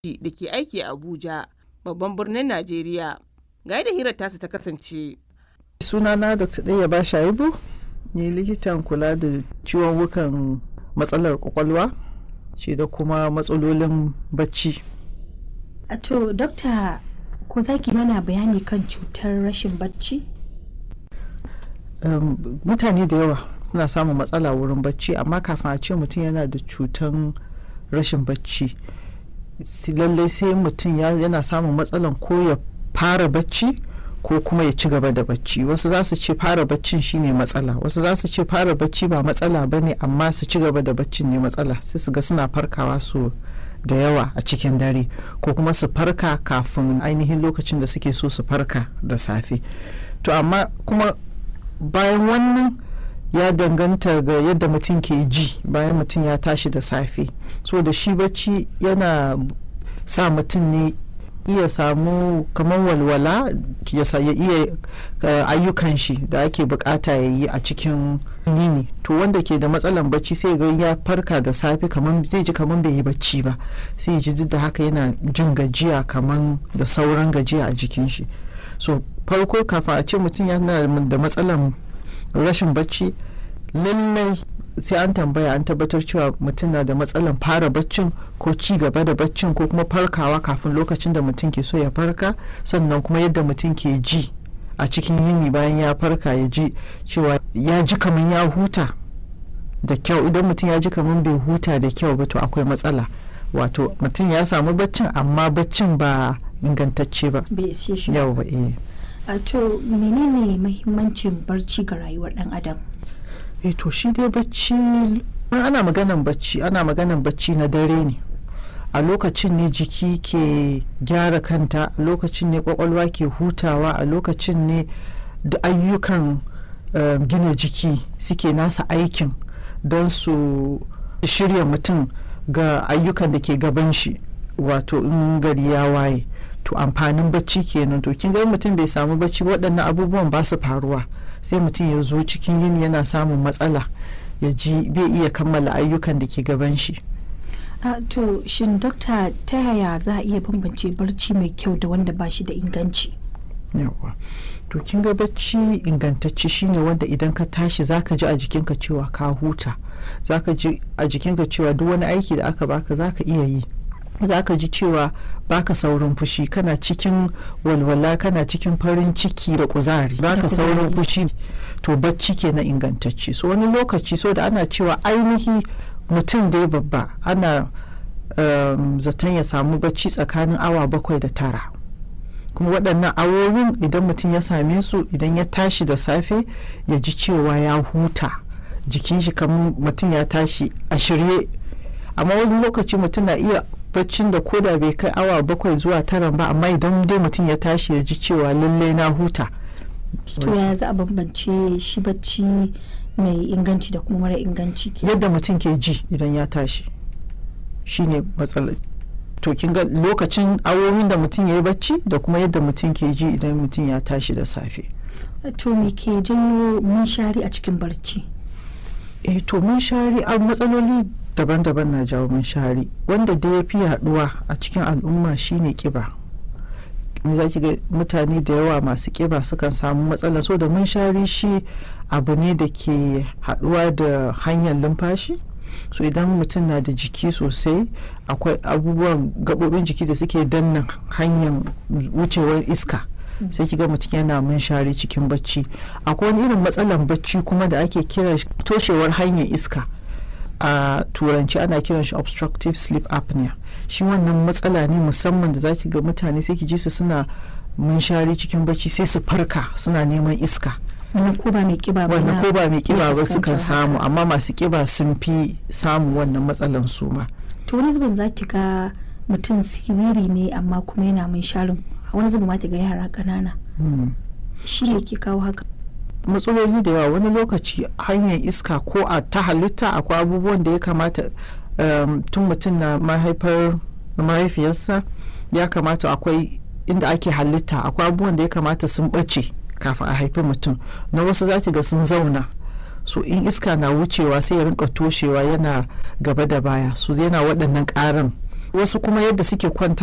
da ke aiki a Abuja, babban birnin Najeriya. Ga yadda hirar tasa ta kasance. sunana dr ɗaya ba shaibu ni likitan kula da ciwon wukan matsalar kwakwalwa shi da kuma matsalolin bacci A to dokta ko za ki mana bayani kan cutar rashin bacci? um, mutane da yawa suna samun matsala wurin bacci amma kafin a ce mutum yana da cutan rashin bacci si- lallai sai mutum ya- yana samun matsalan ko ya fara bacci ko kuma ya ci gaba da bacci wasu za su ce fara baccin shine matsala wasu za su ce fara bacci ba matsala ba ne amma su ci gaba da baccin ne matsala sai su ga suna farkawa su da yawa a cikin dare ko kuma su farka kafin ainihin lokacin da suke so su farka da safe to amma kuma bayan wannan ya danganta ga yadda mutum ke ji bayan mutum ya tashi da safe so da shi bacci yana sa mutum ne iya samu kamar walwala ya sa- ya iya uh, ayyukan shi da ake bukata ya yi a cikin yini to wanda ke da matsalan bacci sai ga ya farka da safe kamar zai ji kamar bai yi bacci ba sai ya ji duk da haka yana jin gajiya kamar da sauran gajiya a jikin shi so farko kafin a ce mutum yana da matsalan rashin bacci lallai sai an tambaya an tabbatar cewa mutum na da matsalan fara baccin ko ci gaba da baccin ko kuma farkawa kafin lokacin da mutum ke so ya farka sannan kuma yadda mutum ke ji a cikin yini bayan ya farka ya ji cewa ya ji kamar ya huta da kyau idan mutum ya ji kamar bai huta da kyau ba to akwai matsala wato mutum ya samu baccin amma baccin ba ingantacce ba Bai ishe shi ba. yau ba eh A to menene mahimmancin barci ga rayuwar dan adam? eh to shi dai bacci in ana maganan bacci ana maganan bacci na dare ne a lokacin ne jiki ke gyara kanta a lokacin ne kwakwalwa ke hutawa a lokacin ne da ayyukan eh, gina jiki suke nasa aikin don su shirya mutum ga ayyukan da ke gaban shi wato in gari ya waye to amfanin bacci kenan to kin ga in mutum bai samu bacci waɗannan abubuwan ba su faruwa sai mutum ya zo cikin yini yana samun matsala ya ji bai iya kammala ayyukan da ke gaban shi A to shin dokta ta yaya za a iya bambance barci mai kyau da wanda ba shi da inganci? yawa to kin ga bacci ingantacce shine wanda idan ka tashi zaka ji a jikinka cewa ka huta zaka ji a jikinka cewa duk wani aiki da aka baka zaka iya yi zaka ji cewa baka saurin fushi kana cikin walwala kana cikin farin ciki da kuzari baka kuzari. saurin fushi to bacci ke na ingantacce so wani lokaci so da ana cewa ainihi mutum dai babba ana um, zaton ya samu bacci tsakanin awa bakwai da tara kuma waɗannan awowin idan mutum ya same su idan ya tashi da safe ya ji cewa ya huta jikin shi kamar mutum ya tashi a shirye amma wani lokaci mutum na iya baccin da koda bai kai awa bakwai zuwa tara ba amma idan dai mutum ya tashi ya ji cewa lalle na huta To yaya za a bambance shi bacci mai inganci da kuma mara inganci ke? yadda mutum ke ji idan ya tashi shine matsalar to kin ga lokacin awowin da mutum ya yi bacci da kuma yadda mutum ke ji idan mutum ya tashi da safe To me ke janyo munshari a cikin barci? eh to mun shari a matsaloli daban-daban na jawo mun shari wanda da ya fi yaduwa a cikin al'umma shine kiba me za ki ga mutane da yawa masu kiba sukan samu matsala so da mun shari shi abu ne da ke haduwa da hanyar lumfashi so idan mutum na da jiki sosai akwai abubuwan gabobin jiki da suke danna hanyar wucewar iska sai kiga mutum yana munshari cikin bacci akwai wani irin matsalan bacci kuma da ake kira shi toshewar hanyar iska a turanci ana kiran shi obstructive sleep apnea shi wannan matsala ne musamman da zaki ga mutane sai ki ji su suna munshari cikin bacci sai su farka suna neman iska Wannan ko ba mai kiba ba wannan na ko ba mai kiba ba fuskantar sukan samu haka. amma masu kiba sun fi samu wannan matsalan su ma To wani zubin za ki ga mutum siriri ne amma kuma yana munsharin. Wani zubin ma ki ga yara ƙanana. Hmm. Shi ne ke kawo haka. matsaloli da yawa wani lokaci hanyar iska ko a ta halitta akwai abubuwan da ya kamata um, tun mutum na mahaifar mahaifiyarsa ya kamata akwai inda ake halitta akwai abubuwan da ya kamata sun ɓace kafin a haifi mutum na wasu zaki ga sun zauna so in iska na wucewa sai ya rinka toshewa yana gaba da baya so yana waɗannan ƙarin wasu kuma yadda suke kwanta